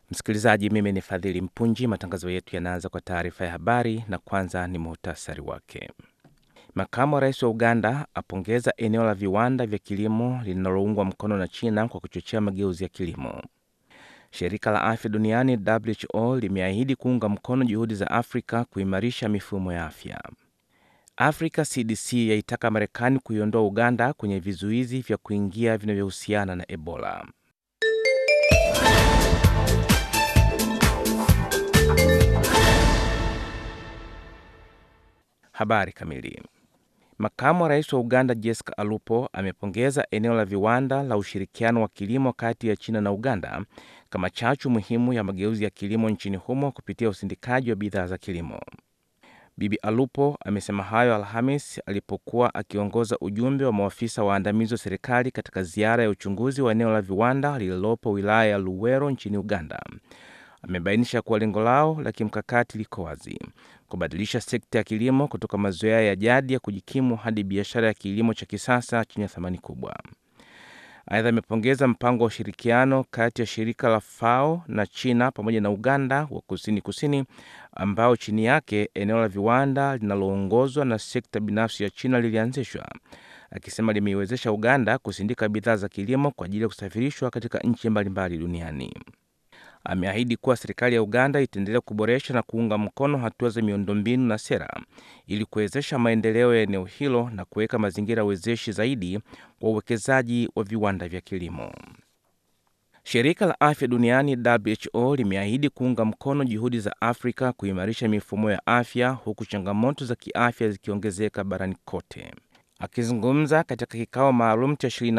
Msikilizaji, mimi ni Fadhili Mpunji. Matangazo yetu yanaanza kwa taarifa ya habari na kwanza ni muhtasari wake. Makamu wa rais wa Uganda apongeza eneo la viwanda vya kilimo linaloungwa mkono na China kwa kuchochea mageuzi ya kilimo. Shirika la afya duniani WHO limeahidi kuunga mkono juhudi za Afrika kuimarisha mifumo ya afya. Africa CDC yaitaka Marekani kuiondoa Uganda kwenye vizuizi vya kuingia vinavyohusiana na Ebola. Habari kamili. Makamu wa rais wa Uganda Jessica Alupo amepongeza eneo la viwanda la ushirikiano wa kilimo kati ya China na Uganda kama chachu muhimu ya mageuzi ya kilimo nchini humo kupitia usindikaji wa bidhaa za kilimo. Bibi Alupo amesema hayo Alhamis alipokuwa akiongoza ujumbe wa maafisa waandamizi wa serikali katika ziara ya uchunguzi wa eneo la viwanda lililopo wilaya ya Luwero nchini Uganda. Amebainisha kuwa lengo lao la kimkakati liko wazi: kubadilisha sekta ya kilimo kutoka mazoea ya jadi ya kujikimu hadi biashara ya kilimo cha kisasa chenye thamani kubwa. Aidha, amepongeza mpango wa ushirikiano kati ya shirika la FAO na China pamoja na Uganda wa kusini kusini, ambao chini yake eneo la viwanda linaloongozwa na sekta binafsi ya China lilianzishwa, akisema limeiwezesha Uganda kusindika bidhaa za kilimo kwa ajili ya kusafirishwa katika nchi mbalimbali duniani. Ameahidi kuwa serikali ya Uganda itaendelea kuboresha na kuunga mkono hatua za miundombinu na sera ili kuwezesha maendeleo ya eneo hilo na kuweka mazingira wezeshi zaidi kwa uwekezaji wa viwanda vya kilimo. Shirika la afya duniani WHO limeahidi kuunga mkono juhudi za Afrika kuimarisha mifumo ya afya huku changamoto za kiafya zikiongezeka barani kote. Akizungumza katika kikao maalum cha